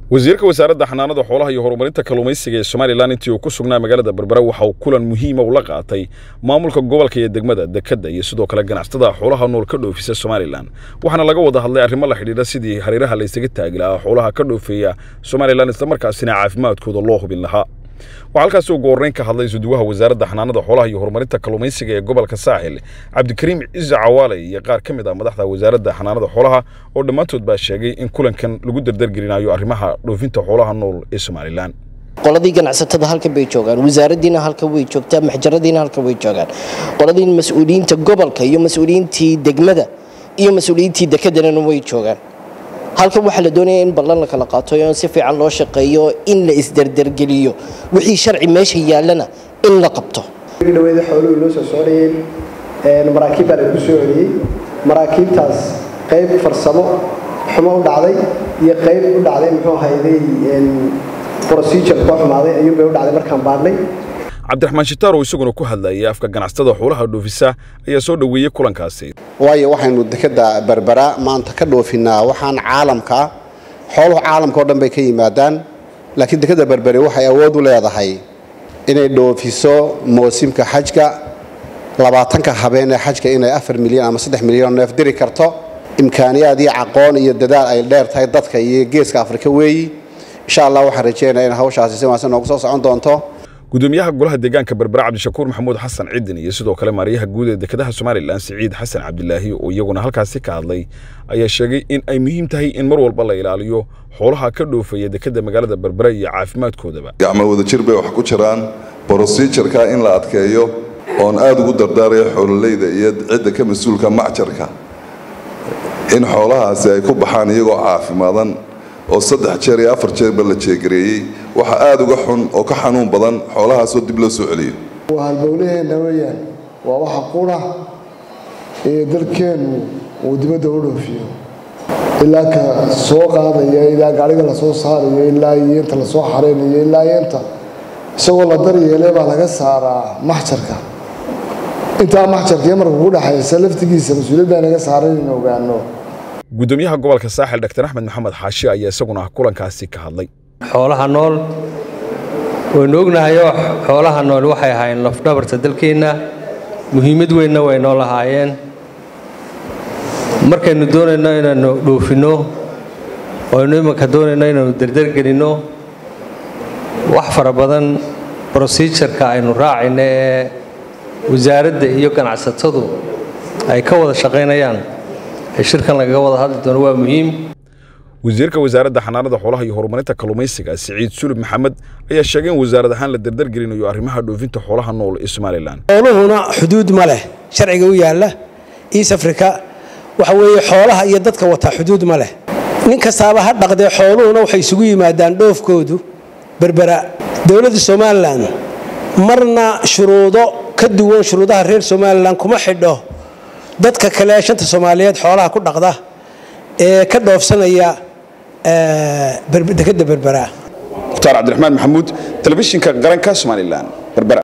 wasiirka wasaaradda xanaanada xoolaha iyo horumarinta kalluumaysiga ee somalilan intii uu ku sugnaa magaalada berbera waxa uu kulan muhiima ula qaatay maamulka gobolka iyo degmada dekedda iyo sidoo kale ganacsatada xoolaha nool ka dhoofisa somalilan waxaana laga wada hadlay arrimo la xidhiidha sidii hareeraha laysaga taagi lahaa xoolaha ka dhoofeeya somalilan islamarkaasina caafimaadkooda loo hubin lahaa waxaa halkaasi ugu horreyn ka hadlay suduwaha wasaaradda xanaanada xoolaha iyo horumarinta kalluumaysiga ee gobolka saaxil cabdikariim ciise cawaale iyo qaar ka mid ah madaxda wasaaradda xanaanada xoolaha oo dhammaantood baa sheegay in kulankan lagu dardargelinayo arrimaha dhoofinta xoolaha nool ee somalilan qoladii ganacsatada halkan bay joogaan wasaaradiina halkan way joogtaa maxjaradiina halkan way joogaan qoladii mas-uuliyiinta gobolka iyo mas-uuliyiintii degmada iyo mas-uuliyiintii dekedana way joogaan halkan waxaa la doonaya in ballan la kala qaato in si fiican loo shaqeeyo in la isdardargeliyo wixii sharci meesha yaallana in la qabto dhaweeda xooluhu inoo soo socdayeen maraakiib baa lagu soo celiyey maraakiibtaas qayb farsamo xumo u dhacday iyo qayb u dhacday muxuu hayday procedure koo xumaaday ayuunbay u dhacday markaan baadhnay cabdiraxmaan shitaar oo isaguna ku hadlayay afka ganacsatada xoolaha dhoofisa ayaa soo dhoweeyey kulankaasi waayo waxaynu dekeda berbera maanta ka dhoofinaa waxaan caalamka xooluhu caalamka oo dhan bay ka yimaadaan laakiin dekeda berbere waxay awood u leedahay inay dhoofiso moosimka xajka labaatanka habeen ee xajka inay afar milyan ama saddex milyan neef diri karto imkaaniyaad iyo caqoon iyo dadaal ay dheer tahay dadka iyo geeska afrika weeyi insha allah waxaan rajeynaya in hawshaasi si wanaagsan noogu soo socon doonto gudoomiyaha golaha deegaanka berbera cabdishakuur maxamuud xasan cidin iyo sidoo kale maariyaha guud ee dekedaha somalilan siciid xasan cabdilaahi oo iyaguna halkaasi ka hadlay ayaa sheegay in ay muhiim tahay in mar walba la ilaaliyo xoolaha ka dhoofaya dekeda magaalada berbera iyo caafimaadkoodaba gacmo wadajir bay wax ku jiraan brosijurka in la adkeeyo oon aada ugu dardaaraya xoololeyda iyo cidda ka mas-uulka macjarka in xoolahaasi ay ku baxaan iyagoo caafimaadan oo saddex jeer iyo afar jeerba la jeegareeyey waxa aada uga xun oo ka xanuun badan xoolahaasoo dib loo soo celiyo waa halbowlaheenna weeyaan waa waxa qura ee dalkeennu uu dibadda u dhoofiyo ilaa ka soo qaadaya ilaa gaariga lasoo saarayo ilaa yeenta lasoo xareynayo ilaa yeenta isagoo la daryeelay baa laga saaraa maxjarka intaa maxjarka iyo marka ku dhexaysa laftigiisa mas-uuliyaddaa naga saaran in ogaano gudoomiyaha gobolka saaxil dr axmed maxamed xaashi ayaa isaguna kulankaasi ka hadlay xoolaha nool waynu ognahayoo xoolaha nool waxay ahaayeen lafdhabarta dalkeenna muhiimad weynna way noo lahaayeen markaynu doonayno inaynu dhoofinno aynu imanka doonayno inaynu dardargelinno wax fara badan brosijarka aynu raacayno ee wasaaradda iyo ganacsatadu ay ka wada shaqaynayaan shirkan lagaga wada hadli doono waa muhiim wasiirka wasaaradda xanaanada xoolaha iyo horumarinta kalluumaysiga siciid sulub maxamed ayaa sheegay in wasaarad ahaan la dardargelinayo arrimaha dhoofinta xoolaha nool ee somalilan xooluhuna xuduud ma leh sharciga u yaalla east africa waxa weeye xoolaha iyo dadka wataa xuduud ma leh nin kastaaba ha dhaqdee xooluhuna waxay isugu yimaadaan dhoofkoodu berbera dowladda somalilan marna shuruudo ka duwan shuruudaha reer somalilan kuma xidho dadka kale shanta soomaaliyeed xoolaha ku dhaqda ee ka dhoofsanaya dekeda berbera mukhtaar cabdiraxmaan maxamuud telefishinka qaranka somalilan berbera